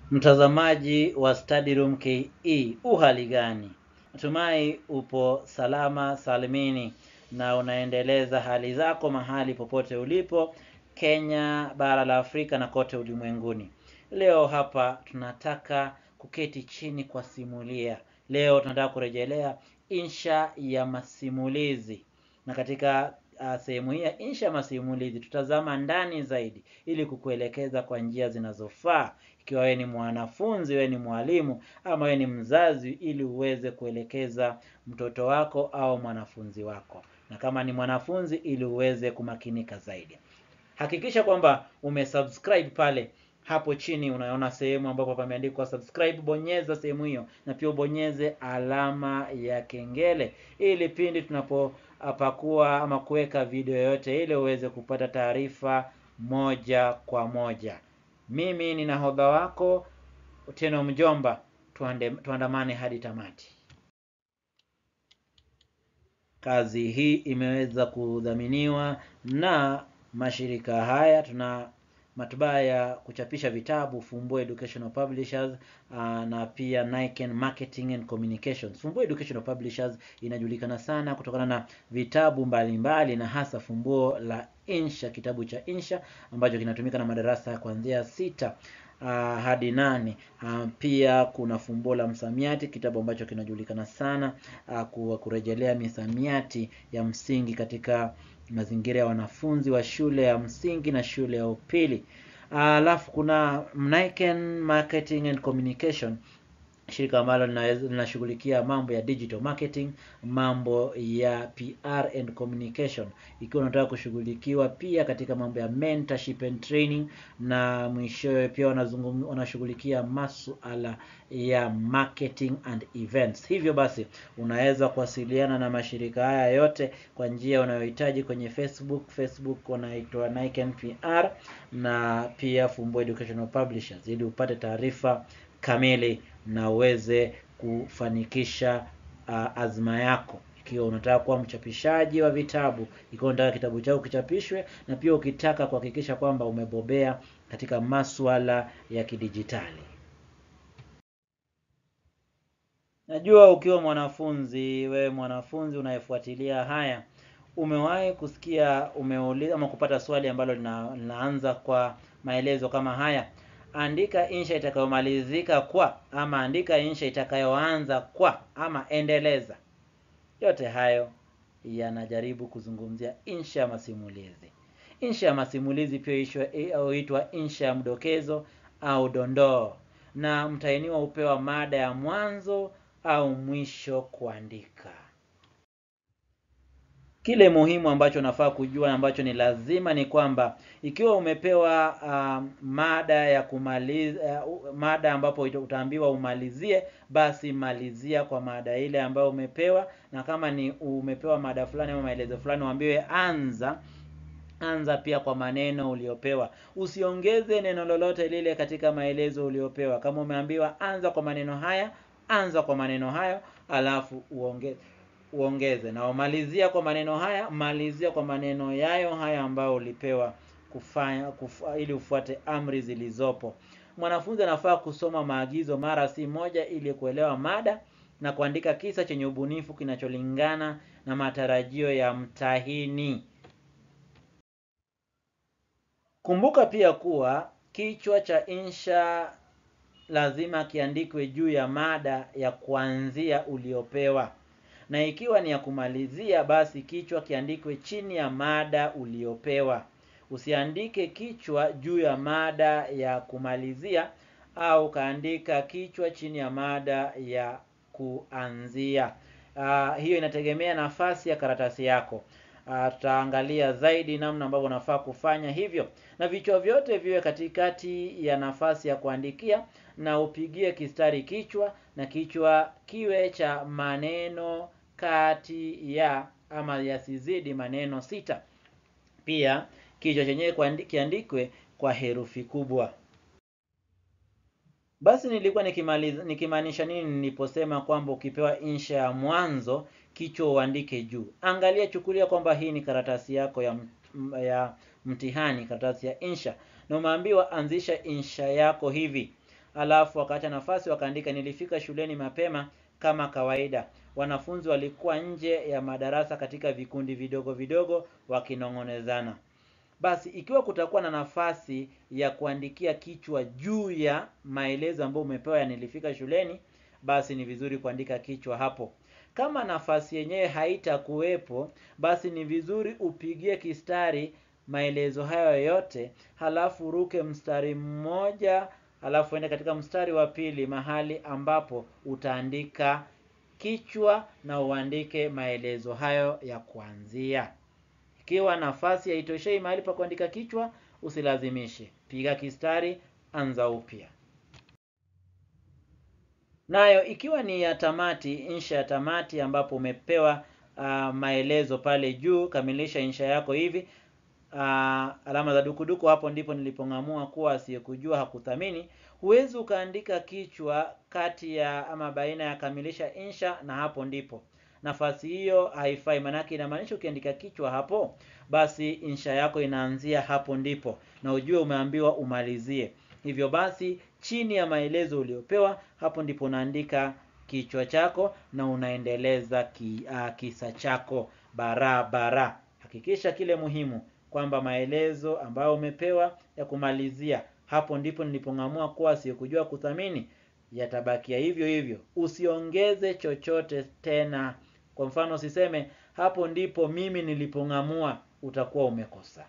Mtazamaji wa Study Room KE, uhali gani? Natumai upo salama salimini na unaendeleza hali zako mahali popote ulipo Kenya, bara la Afrika na kote ulimwenguni. Leo hapa tunataka kuketi chini kwa simulia. Leo tunataka kurejelea insha ya masimulizi, na katika uh, sehemu hii ya insha ya masimulizi tutazama ndani zaidi ili kukuelekeza kwa njia zinazofaa ikiwa wewe ni mwanafunzi, wewe ni mwalimu ama wewe ni mzazi, ili uweze kuelekeza mtoto wako au mwanafunzi wako, na kama ni mwanafunzi, ili uweze kumakinika zaidi. Hakikisha kwamba umesubscribe pale hapo chini, unaona sehemu ambapo pameandikwa subscribe, bonyeza sehemu hiyo, na pia ubonyeze alama ya kengele, ili pindi tunapopakua ama kuweka video yoyote ile uweze kupata taarifa moja kwa moja. Mimi ni nahodha wako Otieno Mjomba, tuande, tuandamane hadi tamati. Kazi hii imeweza kudhaminiwa na mashirika haya. Tuna matbaa ya kuchapisha vitabu Fumbua Educational Publishers uh, na pia Niken Marketing and Communications. Fumbua Educational Publishers inajulikana sana kutokana na vitabu mbalimbali mbali, na hasa Fumbuo la Insha, kitabu cha Insha ambacho kinatumika na madarasa ya kuanzia sita uh, hadi nane. Uh, pia kuna Fumbuo la Msamiati, kitabu ambacho kinajulikana sana uh, kurejelea misamiati ya msingi katika mazingira ya wanafunzi wa shule ya msingi na shule ya upili. Alafu uh, kuna Niken Marketing and Communication, shirika ambalo linashughulikia mambo ya digital marketing, mambo ya PR and communication, ikiwa unataka kushughulikiwa pia katika mambo ya mentorship and training, na mwishowe pia wanashughulikia masuala ya marketing and events. Hivyo basi unaweza kuwasiliana na mashirika haya yote kwa njia unayohitaji kwenye Facebook. Facebook wanaitwa Niken PR na pia Fumbua Educational Publishers ili upate taarifa kamili na uweze kufanikisha uh, azma yako. Ikiwa unataka kuwa mchapishaji wa vitabu, ikiwa unataka kitabu chako kichapishwe, na pia ukitaka kuhakikisha kwamba umebobea katika masuala ya kidijitali. Najua ukiwa mwanafunzi, wewe mwanafunzi unayefuatilia haya, umewahi kusikia umeuliza ama kupata swali ambalo lina, linaanza kwa maelezo kama haya Andika insha itakayomalizika kwa, ama andika insha itakayoanza kwa, ama endeleza. Yote hayo yanajaribu kuzungumzia insha ya masimulizi. Insha ya masimulizi pia huitwa insha ya mdokezo au dondoo, na mtahiniwa hupewa mada ya mwanzo au mwisho kuandika. Kile muhimu ambacho nafaa kujua ambacho ni lazima ni kwamba ikiwa umepewa uh, mada ya kumaliza uh, mada ambapo utaambiwa umalizie, basi malizia kwa mada ile ambayo umepewa, na kama ni umepewa mada fulani ama maelezo fulani, uambiwe anza anza pia kwa maneno uliopewa. Usiongeze neno lolote lile katika maelezo uliopewa. Kama umeambiwa anza kwa maneno haya, anza kwa maneno hayo, alafu uongeze uongeze na umalizia kwa maneno haya, malizia kwa maneno yayo haya ambayo ulipewa kufanya kufa, ili ufuate amri zilizopo. Mwanafunzi anafaa kusoma maagizo mara si moja ili kuelewa mada na kuandika kisa chenye ubunifu kinacholingana na matarajio ya mtahini. Kumbuka pia kuwa kichwa cha insha lazima kiandikwe juu ya mada ya kuanzia uliopewa na ikiwa ni ya kumalizia basi kichwa kiandikwe chini ya mada uliopewa. Usiandike kichwa juu ya mada ya kumalizia au kaandika kichwa chini ya mada ya kuanzia. Uh, hiyo inategemea nafasi ya karatasi yako. Uh, tutaangalia zaidi namna ambavyo unafaa kufanya hivyo, na vichwa vyote viwe katikati ya nafasi ya kuandikia, na upigie kistari kichwa, na kichwa kiwe cha maneno kati ya ama yasizidi maneno sita. Pia kichwa chenyewe kiandikwe kwa herufi kubwa. Basi nilikuwa nikimaliza nikimaanisha nini niliposema kwamba ukipewa insha ya mwanzo kichwa uandike juu? Angalia, chukulia kwamba hii ni karatasi yako ya, ya mtihani, karatasi ya insha, na umeambiwa anzisha insha yako hivi. alafu wakaacha nafasi wakaandika nilifika shuleni mapema kama kawaida. Wanafunzi walikuwa nje ya madarasa katika vikundi vidogo vidogo wakinong'onezana. Basi ikiwa kutakuwa na nafasi ya kuandikia kichwa juu ya maelezo ambayo umepewa ya nilifika shuleni, basi ni vizuri kuandika kichwa hapo. Kama nafasi yenyewe haitakuwepo, basi ni vizuri upigie kistari maelezo hayo yote, halafu ruke mstari mmoja, halafu ende katika mstari wa pili mahali ambapo utaandika kichwa na uandike maelezo hayo ya kuanzia. Ikiwa nafasi haitoshei mahali pa kuandika kichwa, usilazimishe. Piga kistari, anza upya. Nayo ikiwa ni ya tamati, insha ya tamati ambapo umepewa uh, maelezo pale juu, kamilisha insha yako hivi. Uh, alama za dukuduku, hapo ndipo nilipong'amua kuwa asiyekujua hakuthamini. Huwezi ukaandika kichwa kati ya ama baina ya kamilisha insha na hapo ndipo nafasi hiyo haifai, manake inamaanisha ukiandika kichwa hapo, basi insha yako inaanzia hapo ndipo, na ujue umeambiwa umalizie. Hivyo basi, chini ya maelezo uliopewa, hapo ndipo unaandika kichwa chako na unaendeleza ki, uh, kisa chako barabara. Hakikisha kile muhimu kwamba maelezo ambayo umepewa ya kumalizia, hapo ndipo nilipong'amua kuwa asiyekujua kuthamini yatabakia hivyo hivyo, usiongeze chochote tena. Kwa mfano usiseme hapo ndipo mimi nilipong'amua, utakuwa umekosa.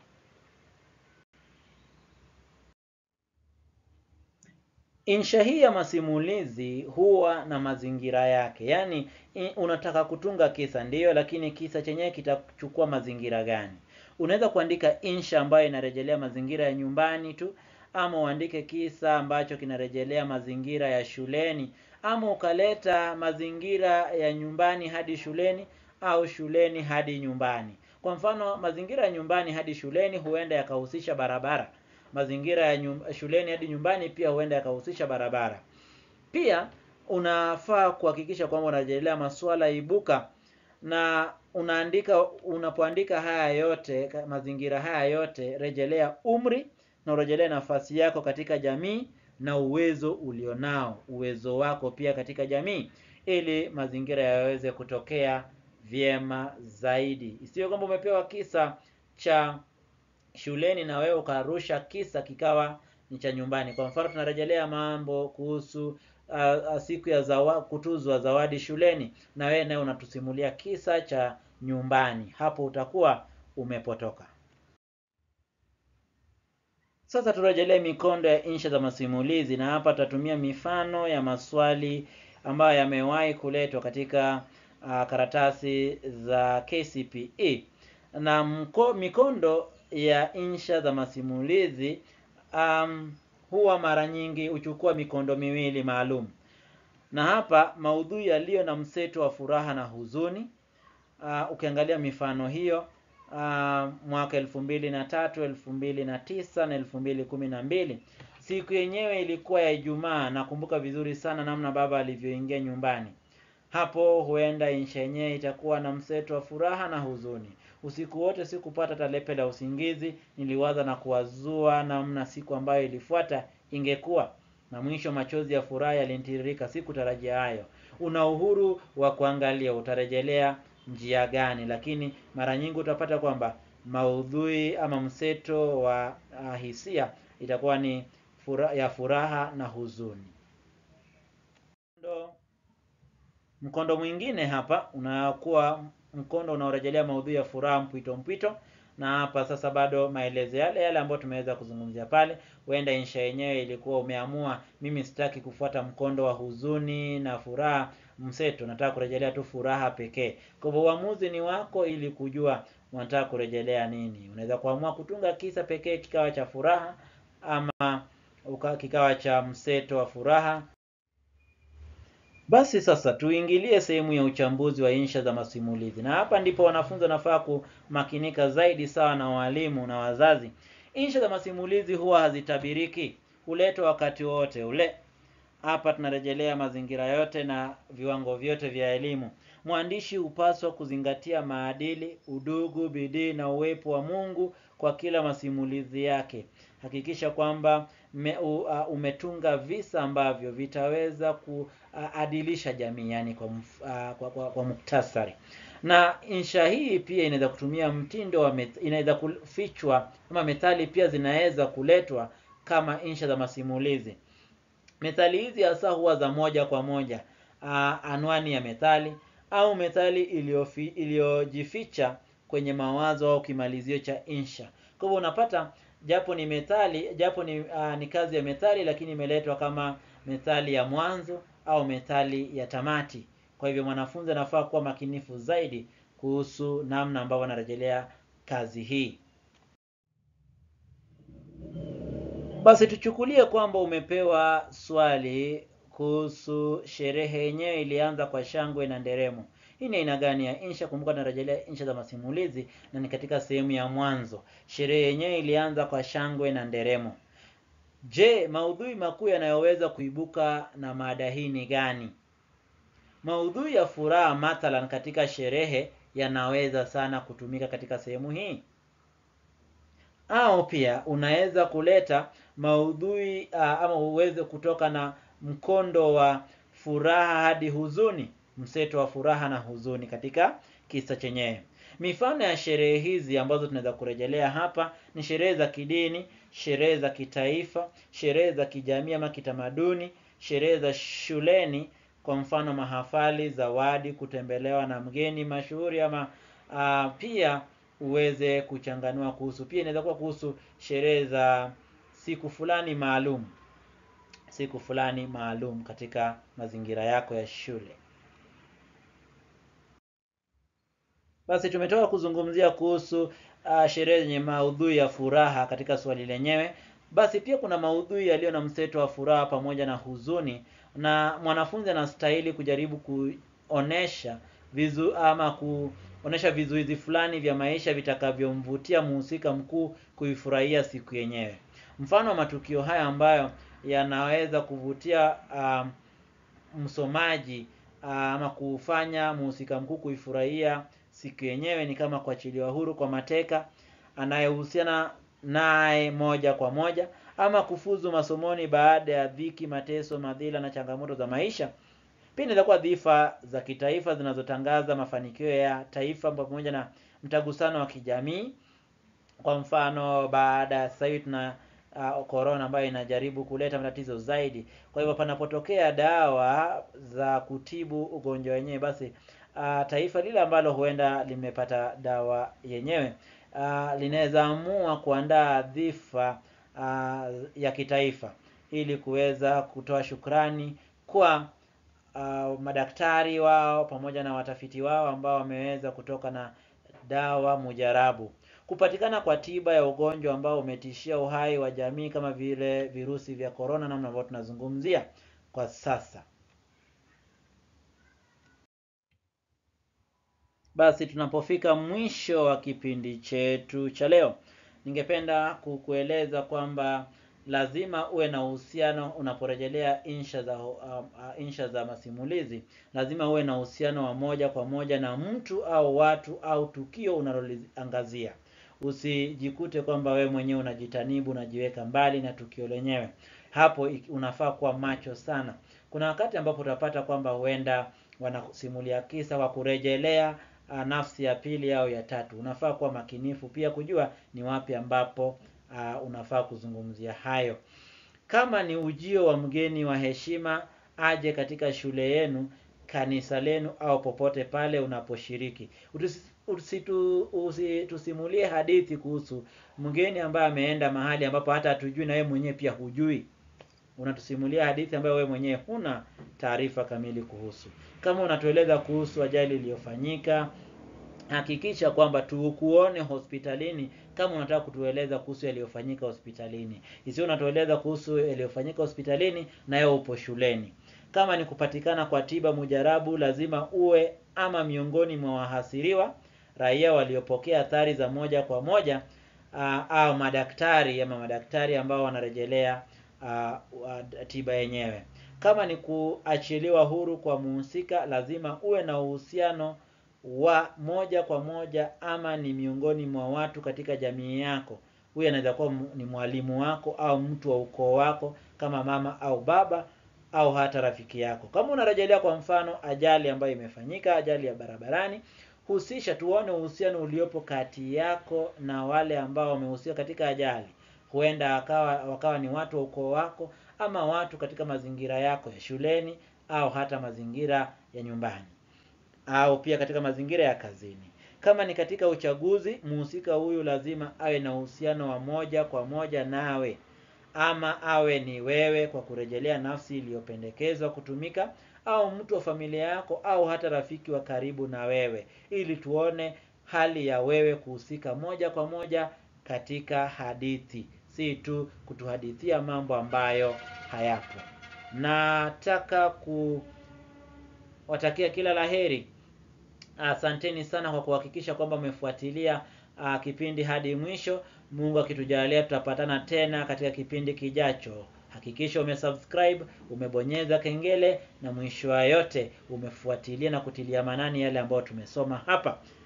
Insha hii ya masimulizi huwa na mazingira yake, yaani unataka kutunga kisa ndiyo, lakini kisa chenyewe kitachukua mazingira gani? Unaweza kuandika insha ambayo inarejelea mazingira ya nyumbani tu, ama uandike kisa ambacho kinarejelea mazingira ya shuleni, ama ukaleta mazingira ya nyumbani hadi shuleni au shuleni hadi nyumbani. Kwa mfano, mazingira ya nyumbani hadi shuleni huenda yakahusisha barabara. Mazingira ya nyum, shuleni hadi nyumbani pia huenda yakahusisha barabara. Pia unafaa kuhakikisha kwamba unarejelea masuala ibuka na unaandika unapoandika haya yote mazingira haya yote, rejelea umri na urejelee nafasi yako katika jamii na uwezo ulionao, uwezo wako pia katika jamii, ili mazingira yaweze kutokea vyema zaidi. Isiwe kwamba umepewa kisa cha shuleni na wewe ukarusha kisa kikawa ni cha nyumbani. Kwa mfano, tunarejelea mambo kuhusu uh, siku ya zawa, kutuzwa zawadi shuleni, na wewe naye unatusimulia kisa cha nyumbani. Hapo utakuwa umepotoka. Sasa turejelee mikondo ya insha za masimulizi, na hapa tutatumia mifano ya maswali ambayo yamewahi kuletwa katika uh, karatasi za KCPE na mko, mikondo ya insha za masimulizi um, huwa mara nyingi huchukua mikondo miwili maalum, na hapa maudhui yaliyo na mseto wa furaha na huzuni. Uh, ukiangalia mifano hiyo uh, mwaka elfu mbili na tatu elfu mbili na tisa na elfu mbili kumi na mbili siku yenyewe ilikuwa ya Ijumaa. Nakumbuka vizuri sana namna baba alivyoingia nyumbani. Hapo huenda insha yenyewe itakuwa na mseto wa furaha na huzuni. Usiku wote sikupata talepe la usingizi, niliwaza na kuwazua namna siku ambayo ilifuata ingekuwa, na mwisho machozi ya furaha yalinitiririka. Sikutarajia hayo. Una uhuru wa kuangalia utarejelea njia gani, lakini mara nyingi utapata kwamba maudhui ama mseto wa uh, hisia itakuwa ni fura, ya furaha na huzuni. Ndo mkondo mwingine hapa unakuwa mkondo unaorejelea maudhui ya furaha mpwito mpwito, na hapa sasa bado maelezo yale yale ambayo tumeweza kuzungumzia pale. Huenda insha yenyewe ilikuwa umeamua, mimi sitaki kufuata mkondo wa huzuni na furaha mseto, nataka kurejelea tu furaha pekee. Kwa hivyo uamuzi ni wako, ili kujua unataka kurejelea nini. Unaweza kuamua kutunga kisa pekee kikawa cha furaha, ama uka, kikawa cha mseto wa furaha. Basi sasa tuingilie sehemu ya uchambuzi wa insha za masimulizi, na hapa ndipo wanafunzi wanafaa kumakinika zaidi, sawa na walimu na wazazi. Insha za masimulizi huwa hazitabiriki, huletwa wakati wote ule. Hapa tunarejelea mazingira yote na viwango vyote vya elimu. Mwandishi hupaswa kuzingatia maadili, udugu, bidii na uwepo wa Mungu kwa kila masimulizi yake. Hakikisha kwamba me, u, uh, umetunga visa ambavyo vitaweza kuadilisha jamii yani kwa, mf, uh, kwa, kwa, kwa muktasari na insha hii pia inaweza kutumia mtindo wa met, inaweza kufichwa ama methali pia zinaweza kuletwa kama insha za masimulizi methali hizi hasa huwa za moja kwa moja uh, anwani ya methali au methali iliyojificha kwenye mawazo au kimalizio cha insha kwa hivyo unapata japo ni methali japo ni, uh, ni kazi ya methali lakini imeletwa kama methali ya mwanzo au methali ya tamati kwa hivyo mwanafunzi anafaa kuwa makinifu zaidi kuhusu namna ambavyo anarejelea kazi hii basi tuchukulie kwamba umepewa swali kuhusu sherehe yenyewe ilianza kwa shangwe na nderemo hii ni aina gani ya insha kumbuka tunarejelea insha za masimulizi na ni katika sehemu ya mwanzo sherehe yenyewe ilianza kwa shangwe na nderemo je maudhui makuu yanayoweza kuibuka na mada hii ni gani maudhui ya furaha mathalan katika sherehe yanaweza sana kutumika katika sehemu hii au pia unaweza kuleta maudhui uh, ama uweze kutoka na mkondo wa furaha hadi huzuni mseto wa furaha na huzuni katika kisa chenyewe mifano ya sherehe hizi ambazo tunaweza kurejelea hapa ni sherehe za kidini sherehe za kitaifa sherehe za kijamii ama kitamaduni sherehe za shuleni kwa mfano mahafali zawadi kutembelewa na mgeni mashuhuri ama uh, pia uweze kuchanganua kuhusu pia inaweza kuwa kuhusu sherehe za siku fulani maalum siku fulani maalum katika mazingira yako ya shule basi tumetoka kuzungumzia kuhusu uh, sherehe zenye maudhui ya furaha katika swali lenyewe basi pia kuna maudhui yaliyo na mseto wa furaha pamoja na huzuni na mwanafunzi anastahili kujaribu kuonesha vizu ama kuonesha vizuizi fulani vya maisha vitakavyomvutia mhusika mkuu kuifurahia siku yenyewe mfano wa matukio haya ambayo yanaweza kuvutia uh, msomaji uh, ama kufanya mhusika mkuu kuifurahia siku yenyewe ni kama kuachiliwa huru kwa mateka anayehusiana naye moja kwa moja ama kufuzu masomoni baada ya dhiki mateso madhila na changamoto za maisha pia inaweza kuwa dhifa za kitaifa zinazotangaza mafanikio ya taifa pamoja na mtagusano wa kijamii kwa mfano baada ya sasa hivi tuna uh, corona ambayo inajaribu kuleta matatizo zaidi kwa hivyo panapotokea dawa za kutibu ugonjwa wenyewe basi uh, taifa lile ambalo huenda limepata dawa yenyewe uh, linaweza amua kuandaa dhifa uh, ya kitaifa ili kuweza kutoa shukrani kwa uh, madaktari wao pamoja na watafiti wao ambao wameweza kutoka na dawa mujarabu kupatikana kwa tiba ya ugonjwa ambao umetishia uhai wa jamii kama vile virusi vya korona namna ambavyo tunazungumzia kwa sasa basi tunapofika mwisho wa kipindi chetu cha leo ningependa kukueleza kwamba lazima uwe na uhusiano unaporejelea insha za uh, uh, insha za masimulizi lazima uwe na uhusiano wa moja kwa moja na mtu au watu au tukio unaloliangazia usijikute kwamba we mwenyewe unajitanibu unajiweka mbali na tukio lenyewe hapo unafaa kuwa macho sana kuna wakati ambapo utapata kwamba huenda wanasimulia kisa kwa kurejelea uh, nafsi ya pili au ya tatu unafaa kuwa makinifu pia kujua ni wapi ambapo uh, unafaa kuzungumzia hayo kama ni ujio wa mgeni wa heshima aje katika shule yenu kanisa lenu au popote pale unaposhiriki usitu, usitusimulie hadithi kuhusu mgeni ambaye ameenda mahali ambapo hata hatujui na wewe mwenyewe pia hujui unatusimulia hadithi ambayo wewe mwenyewe huna taarifa kamili kuhusu kama unatueleza kuhusu ajali iliyofanyika hakikisha kwamba tukuone hospitalini kama unataka kutueleza kuhusu yaliyofanyika hospitalini isiyo unatueleza kuhusu yaliyofanyika hospitalini na wewe upo shuleni kama ni kupatikana kwa tiba mujarabu lazima uwe ama miongoni mwa wahasiriwa raia waliopokea athari za moja kwa moja uh, au madaktari ama madaktari ambao wanarejelea uh, uh, tiba yenyewe kama ni kuachiliwa huru kwa muhusika lazima uwe na uhusiano wa moja kwa moja ama ni miongoni mwa watu katika jamii yako Huyu anaweza kuwa m- ni mwalimu wako au mtu wa ukoo wako kama mama au baba au hata rafiki yako. Kama unarejelea kwa mfano ajali ambayo imefanyika, ajali ya barabarani, husisha tuone uhusiano uliopo kati yako na wale ambao wamehusika katika ajali. Huenda akawa wakawa ni watu wa ukoo wako ama watu katika mazingira yako ya shuleni au hata mazingira ya nyumbani au pia katika mazingira ya kazini. Kama ni katika uchaguzi, mhusika huyu lazima awe na uhusiano wa moja kwa moja nawe, ama awe ni wewe kwa kurejelea nafsi iliyopendekezwa kutumika, au mtu wa familia yako, au hata rafiki wa karibu na wewe, ili tuone hali ya wewe kuhusika moja kwa moja katika hadithi, si tu kutuhadithia mambo ambayo hayapo. Nataka kuwatakia kila laheri. Asanteni sana kwa kuhakikisha kwamba umefuatilia uh, kipindi hadi mwisho. Mungu akitujalia tutapatana tena katika kipindi kijacho. Hakikisha umesubscribe, umebonyeza kengele na mwisho wa yote umefuatilia na kutilia manani yale ambayo tumesoma hapa.